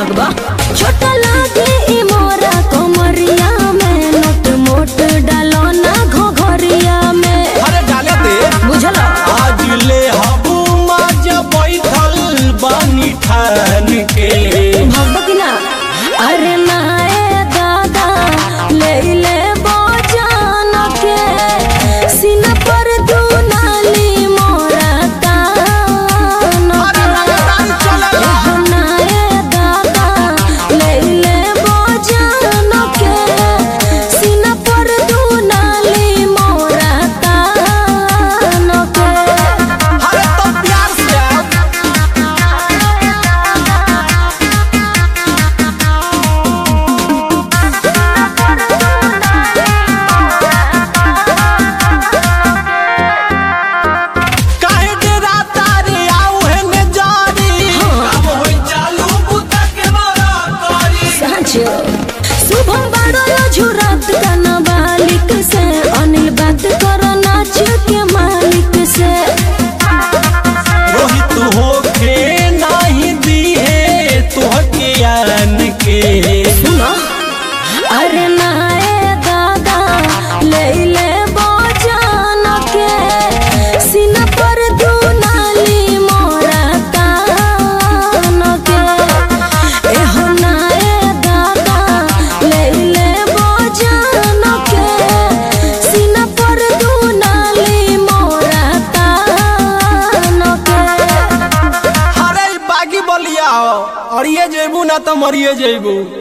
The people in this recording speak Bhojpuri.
लगबा छोटा लागे ई मोरा कमरिया में नोट मोट डालो ना घोघरिया में अरे डाले दे बुझल आज ले हबू माजा बैठल बानी ठान के भगवा की ना अरे नाए दादा ले ले बजान के सीना पर दुनाली मोरा तान अरे लगातार चले बा। एहो नाए दादा ले ले बजान के सीना पर दुनाली मोरा तान के अरे तो प्यार से आओ। काहे डेरा तारे आऊ है ने जारी अब होई चालू बुता के मारा करी साँचो शुभम बड़ो झुरत गाना बालिक से अनिल बात करो नाच के मालिक से रोहित होके नाही दी है तोहके आन के सुनो अरे नाए दादा ले ले बजान के सीना पर दुनाली मोरा तान के एहो नाए दादा ले ले बजान के सीना पर दुनाली मोरा तान के अरे बागी बलिया और ये जेबू ना तो मरिए जेबू